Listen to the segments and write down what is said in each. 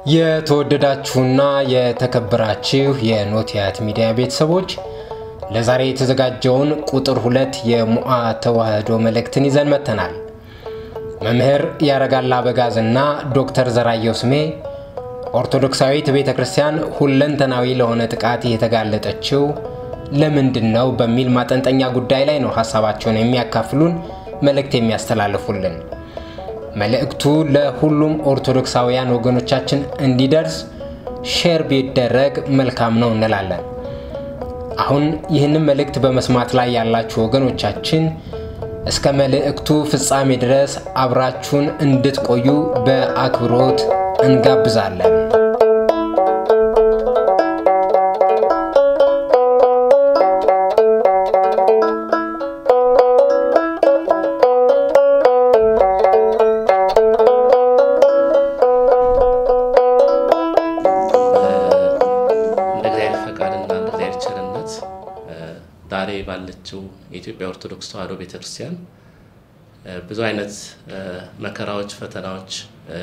የተወደዳችሁና የተከበራችሁ የኖቲያት ሚዲያ ቤተሰቦች ለዛሬ የተዘጋጀውን ቁጥር ሁለት የሙአ ተዋህዶ መልእክትን ይዘን መጥተናል። መምህር ያረጋል አበጋዝና ዶክተር ዘራየው ስሜ ኦርቶዶክሳዊት ቤተ ክርስቲያን ሁለንተናዊ ለሆነ ጥቃት የተጋለጠችው ለምንድን ነው በሚል ማጠንጠኛ ጉዳይ ላይ ነው ሀሳባቸውን የሚያካፍሉን መልእክት የሚያስተላልፉልን። መልእክቱ ለሁሉም ኦርቶዶክሳውያን ወገኖቻችን እንዲደርስ ሼር ቢደረግ መልካም ነው እንላለን። አሁን ይህንን መልእክት በመስማት ላይ ያላችሁ ወገኖቻችን እስከ መልእክቱ ፍጻሜ ድረስ አብራችሁን እንድትቆዩ በአክብሮት እንጋብዛለን። እንደ እግዚአብሔር ፈቃድና እንደ እግዚአብሔር ቸርነት ዛሬ ባለችው የኢትዮጵያ ኦርቶዶክስ ተዋሕዶ ቤተክርስቲያን ብዙ አይነት መከራዎች፣ ፈተናዎች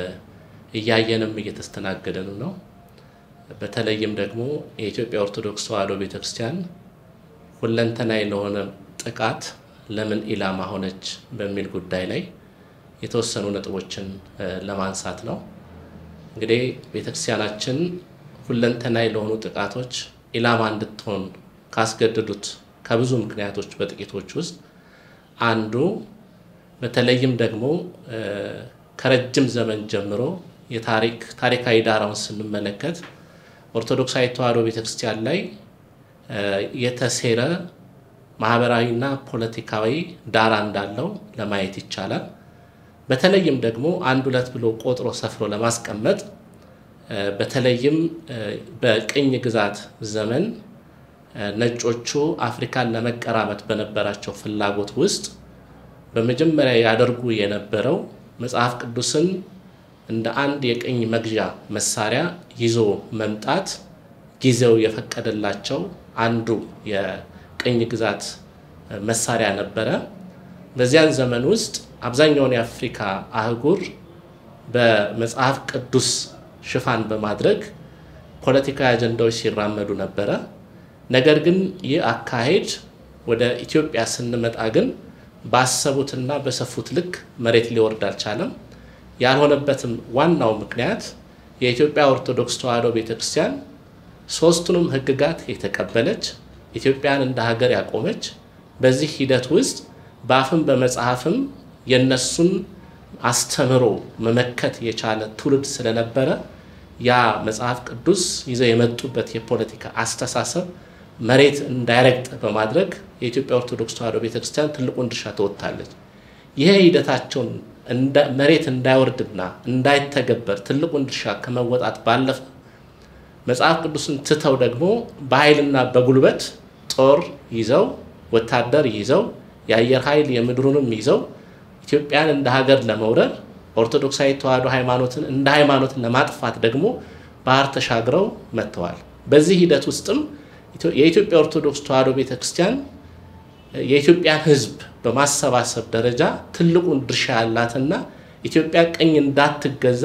እያየንም እየተስተናገደን ነው። በተለይም ደግሞ የኢትዮጵያ ኦርቶዶክስ ተዋሕዶ ቤተክርስቲያን ሁለንተናዊ ለሆነ ጥቃት ለምን ኢላማ ሆነች በሚል ጉዳይ ላይ የተወሰኑ ነጥቦችን ለማንሳት ነው። እንግዲህ ቤተክርስቲያናችን ሁለንተናዊ ለሆኑ ጥቃቶች ኢላማ እንድትሆን ካስገደዱት ከብዙ ምክንያቶች በጥቂቶች ውስጥ አንዱ በተለይም ደግሞ ከረጅም ዘመን ጀምሮ የታሪክ ታሪካዊ ዳራውን ስንመለከት ኦርቶዶክሳዊ ተዋሕዶ ቤተክርስቲያን ላይ የተሴረ ማህበራዊና ፖለቲካዊ ዳራ እንዳለው ለማየት ይቻላል። በተለይም ደግሞ አንድ ሁለት ብሎ ቆጥሮ ሰፍሮ ለማስቀመጥ በተለይም በቅኝ ግዛት ዘመን ነጮቹ አፍሪካን ለመቀራመት በነበራቸው ፍላጎት ውስጥ በመጀመሪያ ያደርጉ የነበረው መጽሐፍ ቅዱስን እንደ አንድ የቅኝ መግዣ መሳሪያ ይዞ መምጣት ጊዜው የፈቀደላቸው አንዱ የቅኝ ግዛት መሳሪያ ነበረ። በዚያን ዘመን ውስጥ አብዛኛውን የአፍሪካ አህጉር በመጽሐፍ ቅዱስ ሽፋን በማድረግ ፖለቲካዊ አጀንዳዎች ሲራመዱ ነበረ። ነገር ግን ይህ አካሄድ ወደ ኢትዮጵያ ስንመጣ ግን ባሰቡትና በሰፉት ልክ መሬት ሊወርድ አልቻለም። ያልሆነበትም ዋናው ምክንያት የኢትዮጵያ ኦርቶዶክስ ተዋሕዶ ቤተክርስቲያን ሶስቱንም ሕግጋት የተቀበለች ኢትዮጵያን እንደ ሀገር ያቆመች በዚህ ሂደት ውስጥ በአፍም በመጽሐፍም የነሱን አስተምሮ መመከት የቻለ ትውልድ ስለነበረ ያ መጽሐፍ ቅዱስ ይዘው የመጡበት የፖለቲካ አስተሳሰብ መሬት እንዳይረግጥ በማድረግ የኢትዮጵያ ኦርቶዶክስ ተዋሕዶ ቤተክርስቲያን ትልቁን ድርሻ ተወጥታለች። ይሄ ሂደታቸውን መሬት እንዳይወርድና እንዳይተገበር ትልቁን ድርሻ ከመወጣት ባለፈ መጽሐፍ ቅዱስን ትተው ደግሞ በኃይልና በጉልበት ጦር ይዘው ወታደር ይዘው የአየር ኃይል የምድሩንም ይዘው ኢትዮጵያን እንደ ሀገር ለመውረር ኦርቶዶክሳዊ ተዋሕዶ ሃይማኖትን እንደ ሃይማኖትን ለማጥፋት ደግሞ ባህር ተሻግረው መጥተዋል። በዚህ ሂደት ውስጥም የኢትዮጵያ ኦርቶዶክስ ተዋሕዶ ቤተክርስቲያን የኢትዮጵያን ሕዝብ በማሰባሰብ ደረጃ ትልቁን ድርሻ ያላትና ኢትዮጵያ ቅኝ እንዳትገዛ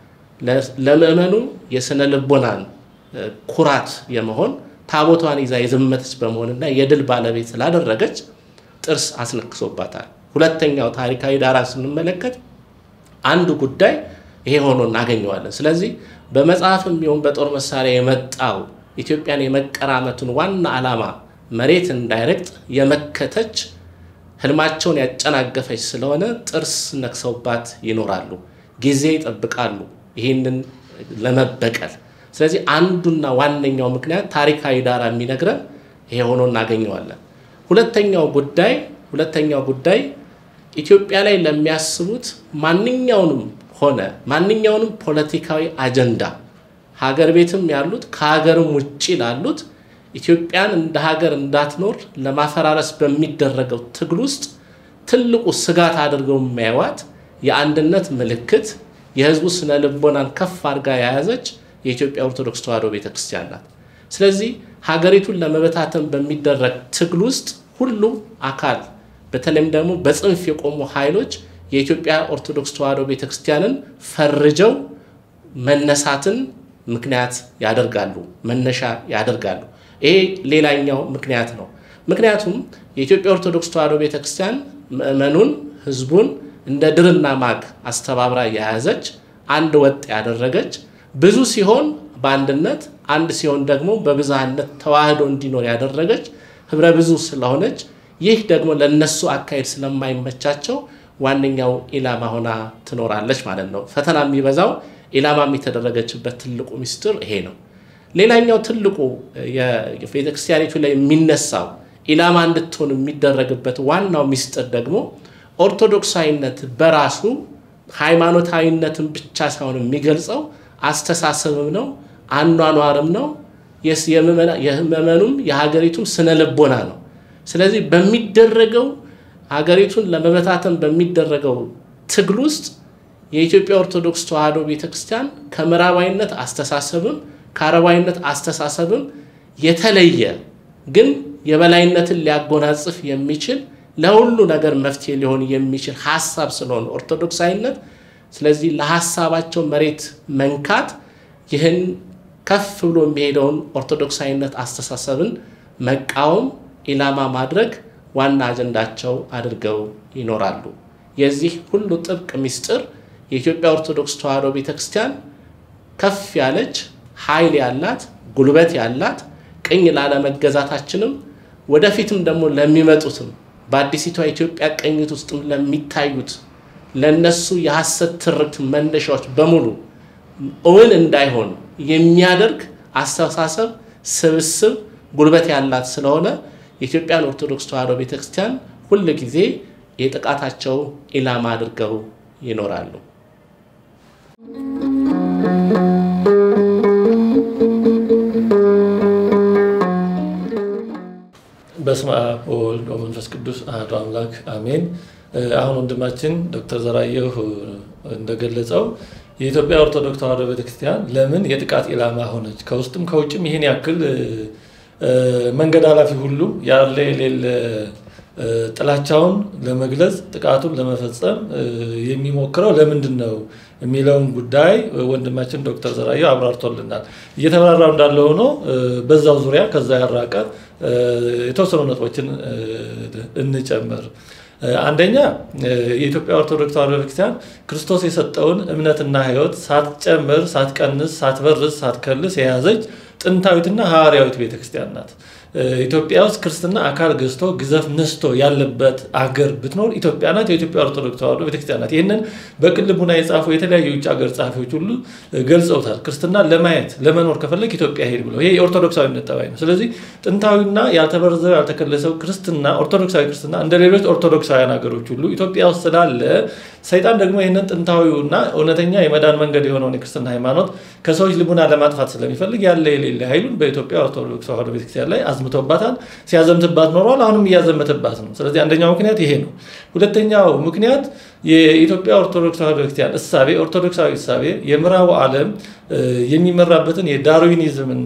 ለምእመኑ የስነ ልቦናን ኩራት የመሆን ታቦቷን ይዛ የዘመተች በመሆንና የድል ባለቤት ስላደረገች ጥርስ አስነክሶባታል። ሁለተኛው ታሪካዊ ዳራ ስንመለከት አንዱ ጉዳይ ይሄ ሆኖ እናገኘዋለን። ስለዚህ በመጽሐፍም ይሁን በጦር መሳሪያ የመጣው ኢትዮጵያን የመቀራመቱን ዋና ዓላማ መሬት እንዳይረግጥ የመከተች ህልማቸውን ያጨናገፈች ስለሆነ ጥርስ ነክሰውባት ይኖራሉ፣ ጊዜ ይጠብቃሉ ይህንን ለመበቀል። ስለዚህ አንዱና ዋነኛው ምክንያት ታሪካዊ ዳራ የሚነግረን ይሄ ሆኖ እናገኘዋለን። ሁለተኛው ጉዳይ ሁለተኛው ጉዳይ ኢትዮጵያ ላይ ለሚያስቡት ማንኛውንም ሆነ ማንኛውንም ፖለቲካዊ አጀንዳ ሀገር ቤትም ያሉት ከሀገርም ውጭ ላሉት ኢትዮጵያን እንደ ሀገር እንዳትኖር ለማፈራረስ በሚደረገው ትግል ውስጥ ትልቁ ስጋት አድርገው የሚያዩዋት የአንድነት ምልክት የህዝቡ ስነ ልቦናን ከፍ አድርጋ የያዘች የኢትዮጵያ ኦርቶዶክስ ተዋሕዶ ቤተክርስቲያን ናት። ስለዚህ ሀገሪቱን ለመበታተን በሚደረግ ትግል ውስጥ ሁሉም አካል በተለይም ደግሞ በጽንፍ የቆሙ ኃይሎች የኢትዮጵያ ኦርቶዶክስ ተዋሕዶ ቤተክርስቲያንን ፈርጀው መነሳትን ምክንያት ያደርጋሉ፣ መነሻ ያደርጋሉ። ይሄ ሌላኛው ምክንያት ነው። ምክንያቱም የኢትዮጵያ ኦርቶዶክስ ተዋሕዶ ቤተክርስቲያን ምእመኑን፣ ህዝቡን እንደ ድርና ማግ አስተባብራ የያዘች አንድ ወጥ ያደረገች ብዙ ሲሆን በአንድነት አንድ ሲሆን ደግሞ በብዝሃነት ተዋህዶ እንዲኖር ያደረገች ህብረ ብዙ ስለሆነች ይህ ደግሞ ለነሱ አካሄድ ስለማይመቻቸው ዋነኛው ኢላማ ሆና ትኖራለች ማለት ነው። ፈተና የሚበዛው ኢላማም የተደረገችበት ትልቁ ሚስጥር ይሄ ነው። ሌላኛው ትልቁ የቤተክርስቲያኒቱ ላይ የሚነሳው ኢላማ እንድትሆን የሚደረግበት ዋናው ሚስጥር ደግሞ ኦርቶዶክሳዊነት በራሱ ሃይማኖታዊነትን ብቻ ሳይሆን የሚገልጸው አስተሳሰብም ነው፣ አኗኗርም ነው፣ የምእመኑም የሀገሪቱም ስነ ልቦና ነው። ስለዚህ በሚደረገው ሀገሪቱን ለመበታተን በሚደረገው ትግል ውስጥ የኢትዮጵያ ኦርቶዶክስ ተዋሕዶ ቤተክርስቲያን ከምዕራባዊነት አስተሳሰብም ከአረባዊነት አስተሳሰብም የተለየ ግን የበላይነትን ሊያጎናጽፍ የሚችል ለሁሉ ነገር መፍትሄ ሊሆን የሚችል ሀሳብ ስለሆነ ኦርቶዶክሳዊነት፣ ስለዚህ ለሀሳባቸው መሬት መንካት ይህን ከፍ ብሎ የሚሄደውን ኦርቶዶክሳዊነት አስተሳሰብን መቃወም፣ ኢላማ ማድረግ ዋና አጀንዳቸው አድርገው ይኖራሉ። የዚህ ሁሉ ጥብቅ ምስጢር የኢትዮጵያ ኦርቶዶክስ ተዋሕዶ ቤተክርስቲያን ከፍ ያለች ኃይል ያላት ጉልበት ያላት ቅኝ ላለመገዛታችንም ወደፊትም ደግሞ ለሚመጡትም በአዲሲቷ ኢትዮጵያ ቅኝት ውስጥም ለሚታዩት ለነሱ የሐሰት ትርክት መነሻዎች በሙሉ እውን እንዳይሆን የሚያደርግ አስተሳሰብ ስብስብ ጉልበት ያላት ስለሆነ የኢትዮጵያን ኦርቶዶክስ ተዋሕዶ ቤተክርስቲያን ሁል ጊዜ የጥቃታቸው ኢላማ አድርገው ይኖራሉ። በስመ አብ ወወልድ ወመንፈስ ቅዱስ አሐዱ አምላክ አሜን። አሁን ወንድማችን ዶክተር ዘራየሁ እንደገለጸው የኢትዮጵያ ኦርቶዶክስ ተዋሕዶ ቤተክርስቲያን ለምን የጥቃት ኢላማ ሆነች? ከውስጥም ከውጭም ይህን ያክል መንገድ አላፊ ሁሉ ያለ የሌለ ጥላቻውን ለመግለጽ ጥቃቱን ለመፈጸም የሚሞክረው ለምንድን ነው የሚለውን ጉዳይ ወንድማችን ዶክተር ዘራየሁ አብራርቶልናል። እየተብራራው እንዳለ ሆኖ በዛው ዙሪያ ከዛ ያራቀ የተወሰኑ ነጥቦችን እንጨምር። አንደኛ የኢትዮጵያ ኦርቶዶክስ ተዋሕዶ ቤተክርስቲያን ክርስቶስ የሰጠውን እምነትና ሕይወት ሳትጨምር፣ ሳትቀንስ፣ ሳትበርዝ፣ ሳትከልስ የያዘች ጥንታዊትና ሐዋርያዊት ቤተክርስቲያን ናት። ኢትዮጵያ ውስጥ ክርስትና አካል ገዝቶ ግዘፍ ነስቶ ያለበት አገር ብትኖር ኢትዮጵያ ናት። የኢትዮጵያ ኦርቶዶክስ ተዋሕዶ ቤተክርስቲያን ናት። ይህንን በቅን ልቡና የጻፉ የተለያዩ የውጭ ሀገር ጸሐፊዎች ሁሉ ገልጸውታል። ክርስትና ለማየት ለመኖር ከፈለግ ኢትዮጵያ ሄድ ብለው ይሄ የኦርቶዶክሳዊነት ጠባይ ነው። ስለዚህ ጥንታዊና ያልተበረዘው ያልተከለሰው ክርስትና ኦርቶዶክሳዊ ክርስትና እንደ ሌሎች ኦርቶዶክሳውያን ሀገሮች ሁሉ ኢትዮጵያ ውስጥ ስላለ ሰይጣን ደግሞ ይህንን ጥንታዊውና እውነተኛ የመዳን መንገድ የሆነውን የክርስትና ሃይማኖት ከሰዎች ልቡና ለማጥፋት ስለሚፈልግ ያለ የሌለ ኃይሉን በኢትዮጵያ ኦርቶዶክስ ተዋሕዶ ቤተክርስቲያን ላይ አዝምቶባታል። ሲያዘምትባት ኖሯል። አሁንም እያዘመተባት ነው። ስለዚህ አንደኛው ምክንያት ይሄ ነው። ሁለተኛው ምክንያት የኢትዮጵያ ኦርቶዶክስ ተዋሕዶ ቤተክርስቲያን እሳቤ ኦርቶዶክሳዊ እሳቤ የምዕራቡ ዓለም የሚመራበትን የዳርዊኒዝም እና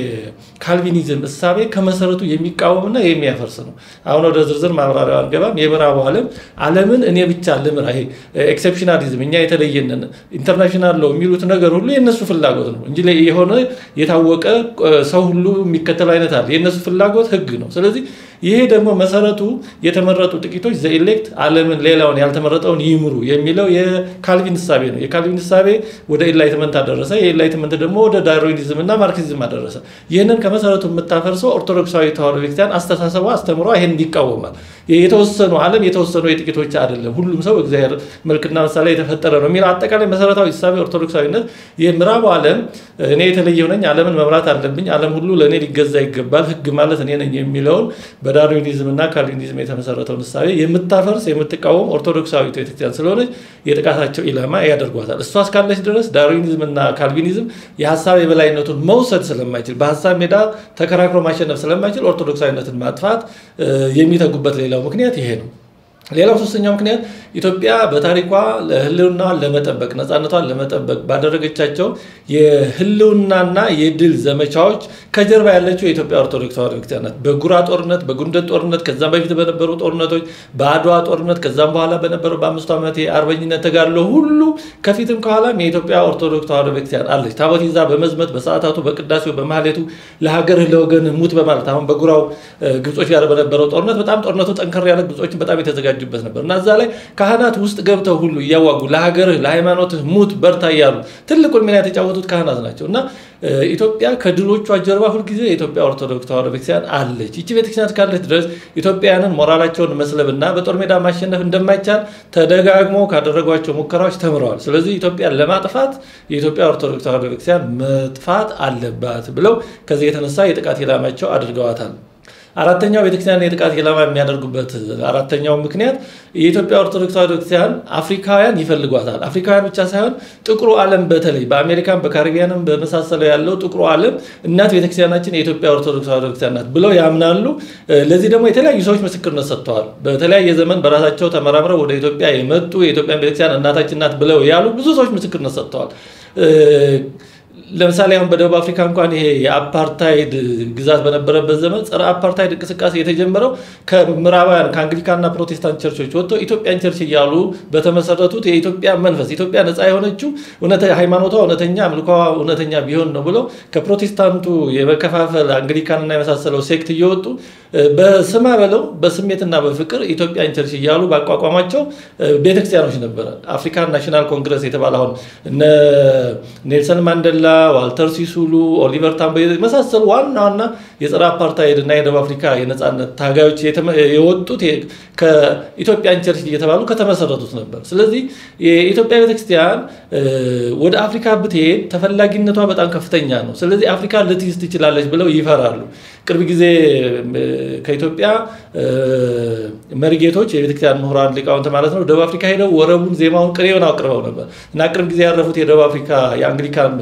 የካልቪኒዝም እሳቤ ከመሰረቱ የሚቃወምና የሚያፈርስ ነው። አሁን ወደ ዝርዝር ማብራሪያ አንገባም። የምዕራቡ ዓለም ዓለምን እኔ ብቻ ልምራ፣ ይሄ ኤክሴፕሽናሊዝም እኛ የተለየንን ኢንተርናሽናል ለው የሚሉት ነገር ሁሉ የእነሱ ፍላጎት ነው እንጂ የሆነ የታወቀ ሰው ሁሉ የሚከተለው አይነት አለ። የእነሱ ፍላጎት ህግ ነው። ስለዚህ ይሄ ደግሞ መሰረቱ የተመረጡ ጥቂቶች ዘኢሌክት ዓለምን ሌላውን ያልተመረጠውን ይምሩ የሚለው የካልቪን እሳቤ ነው። የካልቪን እሳቤ ወደ ኢንላይትመንት አደረሰ። የኢንላይትመንት ደግሞ ወደ ዳርዊኒዝም እና ማርክሲዝም አደረሰ። ይህንን ከመሰረቱ የምታፈርሰው ኦርቶዶክሳዊ ተዋሕዶ ቤተክርስቲያን አስተሳሰቧ፣ አስተምሯ ይህን ይቃወማል። የተወሰኑ ዓለም የተወሰኑ የጥቂቶች አይደለም፣ ሁሉም ሰው እግዚአብሔር መልክና ምሳሌ የተፈጠረ ነው የሚለው አጠቃላይ መሰረታዊ እሳቤ ኦርቶዶክሳዊነት የምዕራቡ ዓለም እኔ የተለየው ነኝ፣ ዓለምን መምራት አለብኝ፣ ዓለም ሁሉ ለእኔ ሊገዛ ይገባል፣ ህግ ማለት እኔ ነኝ የሚለውን በዳርዊኒዝም እና ካልቪኒዝም የተመሰረተውን እሳቤ የምታፈርስ የምትቃወም ኦርቶዶክሳዊ ቤተክርስቲያን ስለሆነች የጥቃታቸው ኢላማ ያደርጓታል። እሷ እስካለች ድረስ ዳርዊኒዝም እና ካልቪኒዝም የሀሳብ የበላይነቱን መውሰድ ስለማይችል በሀሳብ ሜዳ ተከራክሮ ማሸነፍ ስለማይችል ኦርቶዶክሳዊነትን ማጥፋት የሚተጉበት ሌላው ምክንያት ይሄ ነው። ሌላው ሶስተኛው ምክንያት ኢትዮጵያ በታሪኳ ህልውናዋን ለመጠበቅ ነፃነቷን ለመጠበቅ ባደረገቻቸው የህልውናና የድል ዘመቻዎች ከጀርባ ያለችው የኢትዮጵያ ኦርቶዶክስ ተዋሕዶ ቤተክርስቲያን ናት። በጉራ ጦርነት፣ በጉንደት ጦርነት፣ ከዛም በፊት በነበሩ ጦርነቶች፣ በአድዋ ጦርነት፣ ከዛም በኋላ በነበረው በአምስቱ ዓመት የአርበኝነት ተጋድሎ ሁሉ ከፊትም ከኋላም የኢትዮጵያ ኦርቶዶክስ ተዋሕዶ ቤተክርስቲያን አለች። ታቦት ይዛ በመዝመት በሰዓታቱ፣ በቅዳሴው፣ በማህሌቱ ለሀገርህ ለወገንህ ሙት በማለት አሁን በጉራው ግብጾች ጋር በነበረው ጦርነት በጣም ጦርነቱ ጠንከር ያለ ግብጾችን በጣም የተዘጋጁበት ነበር እና እዛ ላይ ካህናት ውስጥ ገብተው ሁሉ እያዋጉ ለሀገርህ ለሃይማኖትህ ሙት በርታ እያሉ ትልቁን ሚና የተጫወቱት ካህናት ናቸው እና ኢትዮጵያ ከድሎቿ ጀርባ ሁልጊዜ የኢትዮጵያ ኦርቶዶክስ ተዋሕዶ ቤተክርስቲያን አለች። ይቺ ቤተክርስቲያን ካለች ድረስ ኢትዮጵያውያንን ሞራላቸውን መስለብና በጦር ሜዳ ማሸነፍ እንደማይቻል ተደጋግሞ ካደረጓቸው ሙከራዎች ተምረዋል። ስለዚህ ኢትዮጵያን ለማጥፋት የኢትዮጵያ ኦርቶዶክስ ተዋሕዶ ቤተክርስቲያን መጥፋት አለባት ብለው ከዚህ የተነሳ የጥቃት ኢላማቸው አድርገዋታል። አራተኛው ቤተክርስቲያን የጥቃት ኢላማ የሚያደርጉበት አራተኛው ምክንያት የኢትዮጵያ ኦርቶዶክስ ተዋሕዶ ቤተክርስቲያን አፍሪካውያን ይፈልጓታል። አፍሪካውያን ብቻ ሳይሆን ጥቁሩ ዓለም በተለይ በአሜሪካን በካሪቢያንም በመሳሰለው ያለው ጥቁሩ ዓለም እናት ቤተክርስቲያናችን የኢትዮጵያ ኦርቶዶክስ ተዋሕዶ ቤተክርስቲያን ናት ብለው ያምናሉ። ለዚህ ደግሞ የተለያዩ ሰዎች ምስክርነት ሰጥተዋል። በተለያየ ዘመን በራሳቸው ተመራምረው ወደ ኢትዮጵያ የመጡ የኢትዮጵያን ቤተክርስቲያን እናታችን ናት ብለው ያሉ ብዙ ሰዎች ምስክርነት ሰጥተዋል። ለምሳሌ አሁን በደቡብ አፍሪካ እንኳን ይሄ የአፓርታይድ ግዛት በነበረበት ዘመን ጸረ አፓርታይድ እንቅስቃሴ የተጀመረው ከምዕራባውያን ከአንግሊካንና ፕሮቴስታንት ቸርቾች ወጥተው ኢትዮጵያን ቸርች እያሉ በተመሰረቱት የኢትዮጵያ መንፈስ ኢትዮጵያ ነፃ የሆነችው ሃይማኖቷ እውነተኛ አምልኳ እውነተኛ ቢሆን ነው ብለው ከፕሮቴስታንቱ የመከፋፈል አንግሊካንና የመሳሰለው ሴክት እየወጡ በስማ በለው በስሜትና በፍቅር ኢትዮጵያን ቸርች እያሉ ባቋቋሟቸው ቤተክርስቲያኖች ነበረ። አፍሪካን ናሽናል ኮንግረስ የተባለ አሁን እነ ኔልሰን ማንዴላ ዋልተር ሲሱሉ፣ ኦሊቨር ታምቦ የመሳሰሉ ዋና ዋና የጸረ አፓርታይድ እና የደቡብ አፍሪካ የነፃነት ታጋዮች የወጡት ከኢትዮጵያን ቸርች እየተባሉ ከተመሰረቱት ነበር። ስለዚህ የኢትዮጵያ ቤተክርስቲያን ወደ አፍሪካ ብትሄድ ተፈላጊነቷ በጣም ከፍተኛ ነው። ስለዚህ አፍሪካ ልትይዝ ትችላለች ብለው ይፈራሉ። ቅርብ ጊዜ ከኢትዮጵያ መሪጌቶች የቤተክርስቲያን ምሁራን ሊቃውንት ማለት ነው ደቡብ አፍሪካ ሄደው ወረቡን፣ ዜማውን፣ ቅኔውን አቅርበው ነበር እና ቅርብ ጊዜ ያረፉት የደቡብ አፍሪካ የአንግሊካን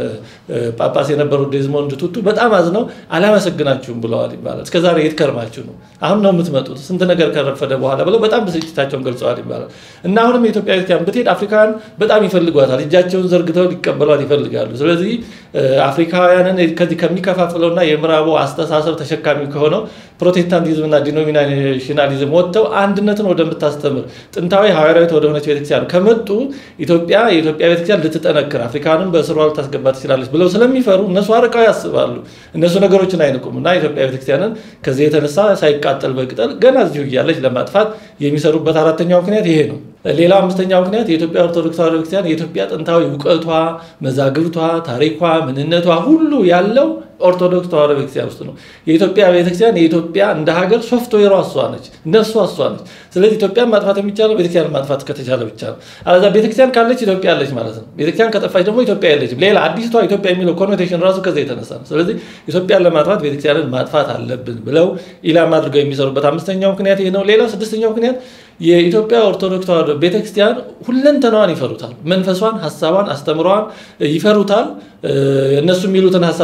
ጳጳስ የነበሩት ዴዝሞንድ ቱቱ በጣም አዝነው አላመሰግናችሁም ብለዋል ይባላል። እስከዛሬ የት ከርማችሁ ነው? አሁን ነው የምትመጡት? ስንት ነገር ከረፈደ በኋላ ብለው በጣም ብስጭታቸውን ገልጸዋል ይባላል እና አሁንም የኢትዮጵያ ቤተክርስቲያን ብትሄድ አፍሪካውያን በጣም ይፈልጓታል። እጃቸውን ዘርግተው ሊቀበሏት ይፈልጋሉ። ስለዚህ አፍሪካውያንን ከዚህ ከሚከፋፍለውና የምዕራቡ አስተሳሰብ ተሸካሚ ከሆነው ፕሮቴስታንቲዝምና ዲኖሚናሽናሊዝም ወጥተው አንድነትን ወደምታስተምር ጥንታዊ ሐዋርያዊት ወደሆነች ቤተክርስቲያን ከመጡ ኢትዮጵያ የኢትዮጵያ ቤተክርስቲያን ልትጠነክር አፍሪካንም በስሯ ልታስገባ ትችላለች ብለው ስለሚፈሩ እነሱ አርቀው ያስባሉ። እነሱ ነገሮችን አይንቁም እና ኢትዮጵያ ቤተክርስቲያንን ከዚህ የተነሳ ሳይቃጠል በቅጠል ገና እዚሁ እያለች ለማጥፋት የሚሰሩበት አራተኛው ምክንያት ይሄ ነው። ሌላው አምስተኛው ምክንያት የኢትዮጵያ ኦርቶዶክስ ተዋሕዶ ቤተክርስቲያን የኢትዮጵያ ጥንታዊ እውቀቷ፣ መዛግብቷ፣ ታሪኳ፣ ምንነቷ ሁሉ ያለው ኦርቶዶክስ ተዋሕዶ ቤተክርስቲያን ውስጥ ነው። የኢትዮጵያ ቤተክርስቲያን የኢትዮጵያ እንደ ሀገር ሶፍትዌሯ እሷ ነች፣ ነፍሷ እሷ ነች። ስለዚህ ኢትዮጵያን ማጥፋት የሚቻለው ቤተክርስቲያን ማጥፋት ከተቻለ ብቻ ነው። አለዛ ቤተክርስቲያን ካለች ኢትዮጵያ አለች ማለት ነው። ቤተክርስቲያን ከጠፋች ደግሞ ኢትዮጵያ የለችም። ሌላ አዲስቷ ኢትዮጵያ የሚለው ኮኖቴሽን ራሱ ከዛ የተነሳ ነው። ስለዚህ ኢትዮጵያን ለማጥፋት ቤተክርስቲያንን ማጥፋት አለብን ብለው ኢላማ አድርገው የሚሰሩበት አምስተኛው ምክንያት ይህ ነው። ሌላው ስድስተኛው ምክንያት የኢትዮጵያ ኦርቶዶክስ ተዋሕዶ ቤተክርስቲያን ሁለንተናዋን ይፈሩታል። መንፈሷን፣ ሀሳቧን፣ አስተምሯን ይፈሩታል። እነሱ የሚሉትን ሀሳብ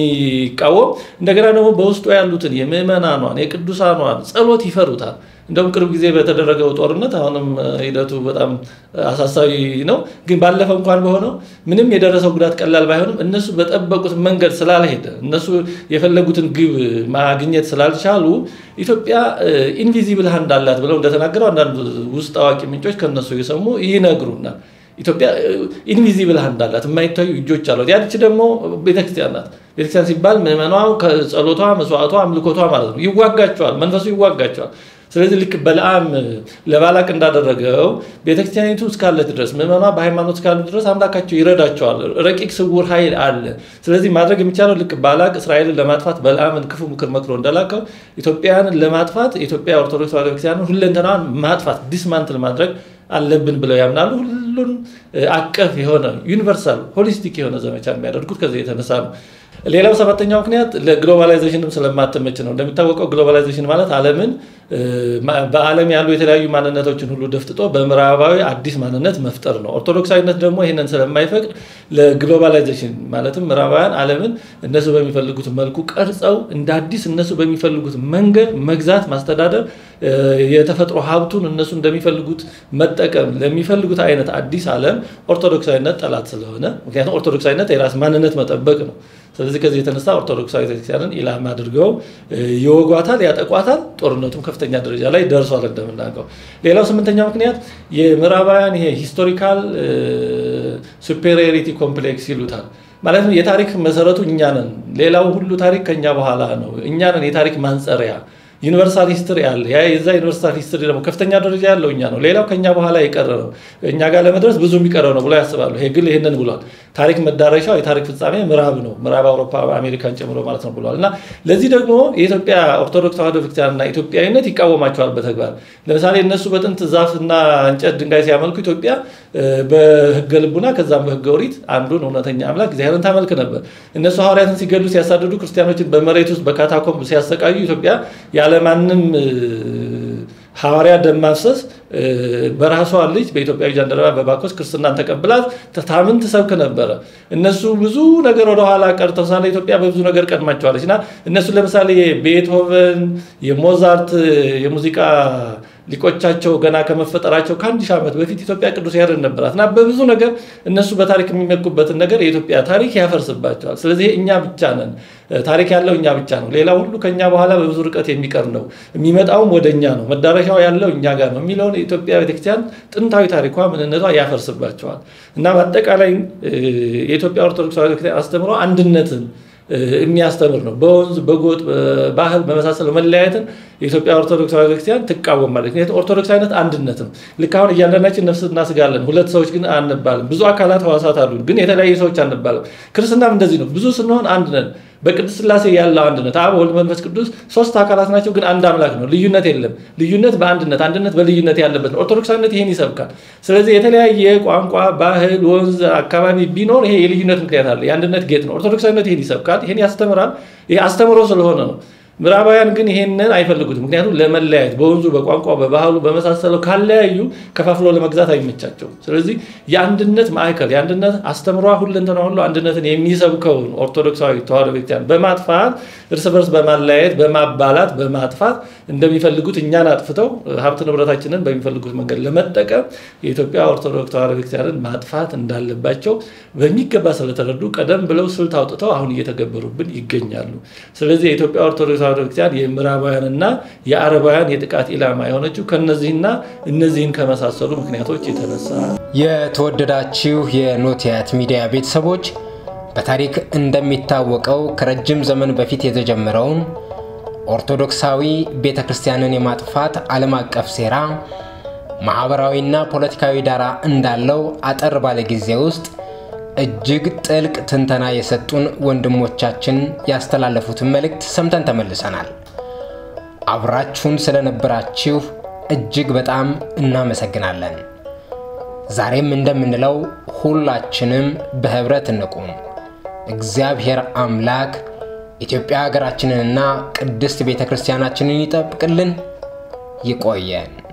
ስለሚቃወም እንደገና ደግሞ በውስጡ ያሉትን የምዕመናኗን የቅዱሳኗን ጸሎት ይፈሩታል። እንደውም ቅርብ ጊዜ በተደረገው ጦርነት አሁንም ሂደቱ በጣም አሳሳቢ ነው። ግን ባለፈው እንኳን በሆነው ምንም የደረሰው ጉዳት ቀላል ባይሆንም እነሱ በጠበቁት መንገድ ስላልሄደ እነሱ የፈለጉትን ግብ ማግኘት ስላልቻሉ ኢትዮጵያ ኢንቪዚብል ሃንድ አላት ብለው እንደተናገረው አንዳንድ ውስጥ አዋቂ ምንጮች ከነሱ የሰሙ ይነግሩናል። ኢትዮጵያ ኢንቪዚብል ሃንድ አላት፣ የማይታዩ እጆች አሏት። ያች ደግሞ ቤተክርስቲያን ናት። ቤተክርስቲያን ሲባል ምዕመኗ ጸሎቷ፣ መስዋዕቷ፣ አምልኮቷ ማለት ነው። ይዋጋቸዋል፣ መንፈሱ ይዋጋቸዋል። ስለዚህ ልክ በለዓም ለባላቅ እንዳደረገው ቤተክርስቲያኒቱ እስካለች ድረስ ምዕመኗ በሃይማኖት እስካሉ ድረስ አምላካቸው ይረዳቸዋል። ረቂቅ ስውር ኃይል አለ። ስለዚህ ማድረግ የሚቻለው ልክ ባላቅ እስራኤልን ለማጥፋት በለዓምን ክፉ ምክር መክሮ እንደላከው ኢትዮጵያውያንን ለማጥፋት የኢትዮጵያ ኦርቶዶክስ ተዋሕዶ ቤተክርስቲያንን ሁለንተናዋን ማጥፋት ዲስማንትል ማድረግ አለብን ብለው ያምናሉ። ሁሉን አቀፍ የሆነ ዩኒቨርሳል ሆሊስቲክ የሆነ ዘመቻ የሚያደርጉት ከዚህ የተነሳ ነው። ሌላው ሰባተኛው ምክንያት ለግሎባላይዜሽንም ስለማትመች ነው። እንደሚታወቀው ግሎባላይዜሽን ማለት ዓለምን በዓለም ያሉ የተለያዩ ማንነቶችን ሁሉ ደፍጥጦ በምዕራባዊ አዲስ ማንነት መፍጠር ነው። ኦርቶዶክሳዊነት ደግሞ ይህንን ስለማይፈቅድ ለግሎባላይዜሽን ማለትም ምዕራባውያን ዓለምን እነሱ በሚፈልጉት መልኩ ቀርጸው እንደ አዲስ እነሱ በሚፈልጉት መንገድ መግዛት፣ ማስተዳደር የተፈጥሮ ሀብቱን እነሱ እንደሚፈልጉት መጠቀም ለሚፈልጉት አይነት አዲስ ዓለም ኦርቶዶክሳዊነት ጠላት ስለሆነ ምክንያቱም ኦርቶዶክሳዊነት የራስ ማንነት መጠበቅ ነው። ስለዚህ ከዚህ የተነሳ ኦርቶዶክሳዊ ቤተክርስቲያንን ኢላማ አድርገው ይወጓታል፣ ያጠቋታል። ጦርነቱም ከፍተኛ ደረጃ ላይ ደርሷል እንደምናውቀው። ሌላው ስምንተኛው ምክንያት የምዕራባውያን ይሄ ሂስቶሪካል ሱፔሪዮሪቲ ኮምፕሌክስ ይሉታል። ማለትም የታሪክ መሰረቱ እኛ ነን፣ ሌላው ሁሉ ታሪክ ከኛ በኋላ ነው። እኛ ነን የታሪክ ማንጸሪያ ዩኒቨርሳል ሂስትሪ አለ። ያ የዛ ዩኒቨርሳል ሂስትሪ ደግሞ ከፍተኛ ደረጃ ያለው እኛ ነው። ሌላው ከኛ በኋላ የቀረ ነው። እኛ ጋር ለመድረስ ብዙ የሚቀረው ነው ብሎ ያስባሉ። ሄግል ይህንን ብሏል። ታሪክ መዳረሻው የታሪክ ፍጻሜ ምዕራብ ነው፣ ምዕራብ አውሮፓ አሜሪካን ጨምሮ ማለት ነው ብሏል። እና ለዚህ ደግሞ የኢትዮጵያ ኦርቶዶክስ ተዋሕዶ ቤተክርስቲያንና ኢትዮጵያዊነት ይቃወማቸዋል በተግባር ለምሳሌ እነሱ በጥንት ዛፍና እንጨት ድንጋይ ሲያመልኩ ኢትዮጵያ በህገ ልቡና ከዛም በህገ ኦሪት አንዱን እውነተኛ አምላክ እግዚአብሔርን ታመልክ ነበር። እነሱ ሐዋርያትን ሲገሉ ሲያሳድዱ፣ ክርስቲያኖችን በመሬት ውስጥ በካታኮምብ ሲያሰቃዩ ኢትዮጵያ ያለማንም ሐዋርያ ደም ማፍሰስ በራሷ ልጅ በኢትዮጵያዊ ጃንደረባ በባኮስ ክርስትናን ተቀብላት ታምን ትሰብክ ነበረ። እነሱ ብዙ ነገር ወደኋላ ቀርተው ሳለ ኢትዮጵያ በብዙ ነገር ቀድማቸዋለች እና እነሱ ለምሳሌ የቤትሆቨን የሞዛርት የሙዚቃ ሊቆቻቸው ገና ከመፈጠራቸው ከአንድ ሺህ ዓመት በፊት ኢትዮጵያ ቅዱስ ያሬድ ነበራት እና በብዙ ነገር እነሱ በታሪክ የሚመኩበትን ነገር የኢትዮጵያ ታሪክ ያፈርስባቸዋል። ስለዚህ እኛ ብቻ ነን ታሪክ ያለው እኛ ብቻ ነው። ሌላ ሁሉ ከኛ በኋላ በብዙ ርቀት የሚቀር ነው። የሚመጣውም ወደ እኛ ነው። መዳረሻው ያለው እኛ ጋር ነው የሚለውን የኢትዮጵያ ቤተክርስቲያን ጥንታዊ ታሪኳ ምንነቷ ያፈርስባቸዋል እና በአጠቃላይ የኢትዮጵያ ኦርቶዶክስ ቤተክርስቲያን አስተምሮ አንድነትን የሚያስተምር ነው። በወንዝ በጎጥ ባህል በመሳሰለው መለያየትን የኢትዮጵያ ኦርቶዶክስ ቤተክርስቲያን ትቃወማለች። ምክንያቱም ኦርቶዶክሳዊነት አንድነት ነው። ልክ አሁን እያንዳንዳችን ነፍስና ስጋ አለን፣ ሁለት ሰዎች ግን አንባልም። ብዙ አካላት ህዋሳት አሉ፣ ግን የተለያዩ ሰዎች አንባልም። ክርስትናም እንደዚህ ነው። ብዙ ስንሆን አንድ ነን። በቅድስት ሥላሴ ያለው አንድነት አብ፣ ወልድ፣ መንፈስ ቅዱስ ሶስት አካላት ናቸው፣ ግን አንድ አምላክ ነው። ልዩነት የለም። ልዩነት በአንድነት አንድነት በልዩነት ያለበት ነው። ኦርቶዶክሳዊነት ይሄን ይሰብካል። ስለዚህ የተለያየ ቋንቋ፣ ባህል፣ ወንዝ፣ አካባቢ ቢኖር ይሄ የልዩነት ምክንያት አለ፣ የአንድነት ጌጥ ነው። ኦርቶዶክሳዊነት ይሄን ይሰብካል፣ ይሄን ያስተምራል። ይሄ አስተምሮ ስለሆነ ነው። ምዕራባውያን ግን ይሄንን አይፈልጉትም። ምክንያቱም ለመለያየት በወንዙ በቋንቋ በባህሉ በመሳሰለው ካለያዩ ከፋፍሎ ለመግዛት አይመቻቸውም። ስለዚህ የአንድነት ማዕከል የአንድነት አስተምሯ ሁለንተና ሁሉ አንድነትን የሚሰብከውን ኦርቶዶክሳዊ ተዋሕዶ ቤተክርስቲያን በማጥፋት እርስ በርስ በማለያየት በማባላት በማጥፋት እንደሚፈልጉት እኛን አጥፍተው ሀብት ንብረታችንን በሚፈልጉት መንገድ ለመጠቀም የኢትዮጵያ ኦርቶዶክስ ተዋሕዶ ቤተክርስቲያንን ማጥፋት እንዳለባቸው በሚገባ ስለተረዱ ቀደም ብለው ስልት አውጥተው አሁን እየተገበሩብን ይገኛሉ። ስለዚህ የኢትዮጵያ ኦርቶዶክስ ተዋሕዶ ቤተክርስቲያን የምዕራባውያንና የአረባውያን የጥቃት ኢላማ የሆነችው ከነዚህና እነዚህን ከመሳሰሉ ምክንያቶች የተነሳ የተወደዳችሁ የኖቲያት ሚዲያ ቤተሰቦች በታሪክ እንደሚታወቀው ከረጅም ዘመን በፊት የተጀመረውን ኦርቶዶክሳዊ ቤተ ክርስቲያንን የማጥፋት ዓለም አቀፍ ሴራ ማኅበራዊና ፖለቲካዊ ዳራ እንዳለው አጠር ባለ ጊዜ ውስጥ እጅግ ጥልቅ ትንተና የሰጡን ወንድሞቻችን ያስተላለፉትን መልእክት ሰምተን ተመልሰናል። አብራችሁን ስለነበራችሁ እጅግ በጣም እናመሰግናለን። ዛሬም እንደምንለው ሁላችንም በኅብረት እንቁም። እግዚአብሔር አምላክ ኢትዮጵያ ሀገራችንንና ቅድስት ቤተ ክርስቲያናችንን ይጠብቅልን። ይቆየን።